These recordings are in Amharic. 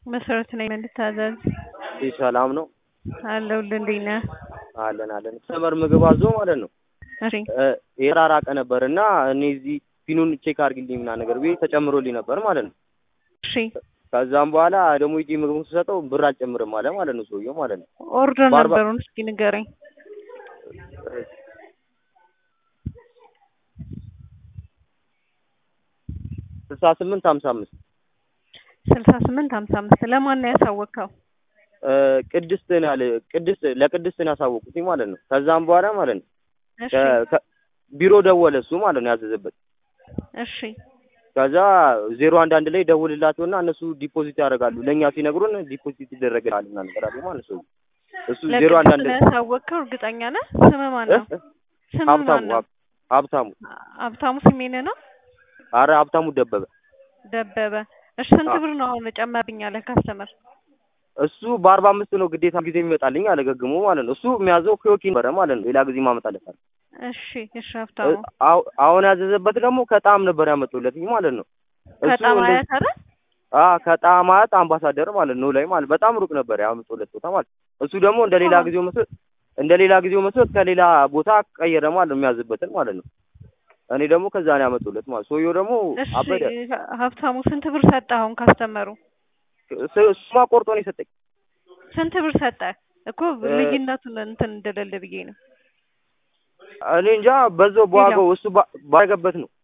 መሰረት ነኝ እንድታዘዝ ይህ ሰላም ነው አለሁልህ። እንዴት ነህ? አለን አለን። ሰመር ምግብ አዞ ማለት ነው እሺ የራራቀ ነበር እና እኔ እዚህ ፊኑን ቼክ አድርግልኝ ምናምን ነገር ብዬ ተጨምሮልኝ ነበር ማለት ነው። እሺ ከዛም በኋላ ደግሞ ሂጂ ምግቡን ስሰጠው ብር አልጨምርም አለ ማለት ነው ሰውየው ማለት ነው። ኦርደር በአርባ- ነበሩን እስኪ ንገረኝ። ስልሳ ስምንት ሀምሳ አምስት ስልሳ ስምንት ሀምሳ አምስት ለማን ነው ያሳወቅኸው? ቅድስት ነው ያለ ቅድስት ለቅድስት ነው ያሳወቁት ማለት ነው። ከዛም በኋላ ማለት ነው እሺ ከ- ከ- ቢሮ ደወለ እሱ ማለት ነው ያዘዘበት። እሺ ከዛ ዜሮ አንድ አንድ ላይ ደውልላቸውና እነሱ ዲፖዚት ያደርጋሉ ለእኛ ሲነግሩን ዲፖዚት ይደረግልሃል ምናምን ነገር አለ ማለት ነው። እሱ ዜሮ አንድ ለቅድስት አንድ ነው ያሳወቅኸው? እርግጠኛ ነህ? ስምህ ማን ነው? እ? ስምህ ሀብታሙ ማን ነው? ሀብ- ሀብታሙ ሀብታሙ ስሜነ ነው አረ ሀብታሙ ደበበ ደበበ። እሺ ስንት አዎ። ብር ነው አሁን ጨመርብኝ ያለ ካስተመር? እሱ በአርባ አምስት ነው ግዴታ ጊዜ የሚመጣልኝ አለ ገግሞ ማለት ነው። እሱ የሚያዘው ኪዮኪ ነበረ ማለት ነው። ሌላ ጊዜ ማመጣለታል። እሺ እሺ ሀብታሙ አሁ- አሁን ያዘዘበት ደግሞ ከጣም ነበር ያመጡለትኝ ማለት ነው። እሱ በጣም እንደዚህ- አያት አይደል? አ ከጣማት አምባሳደር ማለት ነው ላይ ማለት በጣም ሩቅ ነበር ያመጡለት ቦታ ማለት እሱ ደግሞ እንደ ሌላ ጊዜው መስሎት እንደ ሌላ ጊዜው መስሎት ከሌላ ቦታ ቀየረ ማለት ነው የሚያዝበትን ማለት ነው። እኔ ደግሞ ከዛ ነው ያመጡለት ማለት ሰውየው ደግሞ እሺ አበደ። ሀብታሙ ስንት ብር ሰጠህ አሁን ካስተመሩ? ስ- እሱማ ቆርጦ ነው የሰጠኝ። ስንት ብር ሰጠህ እኮ እ- ልዩነቱን እንትን እንደሌለ ብዬ ነው። እኔ እንጃ በዛው በዋጋው እሱ ባ- ባረገበት ነው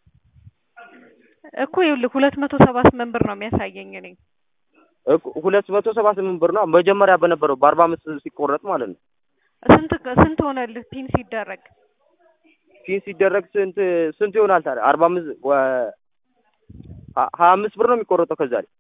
እኮ ይኸውልህ ሁለት መቶ ሰባ ስምንት ብር ነው የሚያሳየኝ እኔ እኮ ሁለት መቶ ሰባ ስምንት ብር ነው መጀመሪያ በነበረው በአርባ አምስት ሲቆረጥ ማለት ነው። ስንት ስንት ሆነልህ ፒን ሲደረግ? ፊን ሲደረግ ስንት ስንት ይሆናል ታዲያ? አርባ አምስት ወ- ሀ- ሀያ አምስት ብር ነው የሚቆረጠው ከዛ ላይ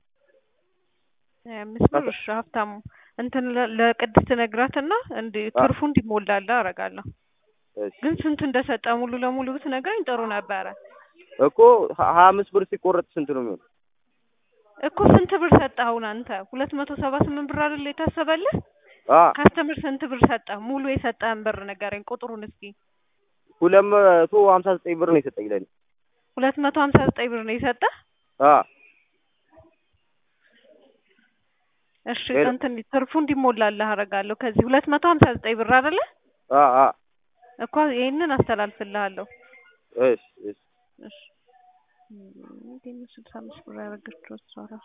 ሀያ አምስት ብር እሺ ሀብታሙ እንትን ለ- ለቅድስት ነግራትና እንዲ ትርፉ እንዲሞላልህ አደርጋለሁ። እሺ። ግን ስንት እንደሰጠ ሙሉ ለሙሉ ብትነግረኝ ጥሩ ነበረ። እኮ ሀ- ሀያ አምስት ብር ሲቆረጥ ስንት ነው የሚሆነው? እኮ ስንት ብር ሰጠህ አሁን አንተ? ሁለት መቶ ሰባ ስምንት ብር አይደል የታሰበልህ? አ ካስተምር ስንት ብር ሰጠህ? ሙሉ የሰጠህን ብር ንገረኝ ቁጥሩን እስኪ። ሁለት መቶ ሀምሳ ዘጠኝ ብር ነው የሰጠኝ ለኔ። ሁለት መቶ ሀምሳ ዘጠኝ ብር ነው የሰጠህ? አ እሺ ሄሎ። እንትን ትርፉ እንዲሞላልህ አደርጋለሁ። ከዚህ ሁለት መቶ ሀምሳ ዘጠኝ ብር አይደለ አ አ እኮ ይሄንን አስተላልፍልሃለሁ። እሺ እሺ እሺ ስልሳ አምስት ብር ያደረገችው እሷ እራሷ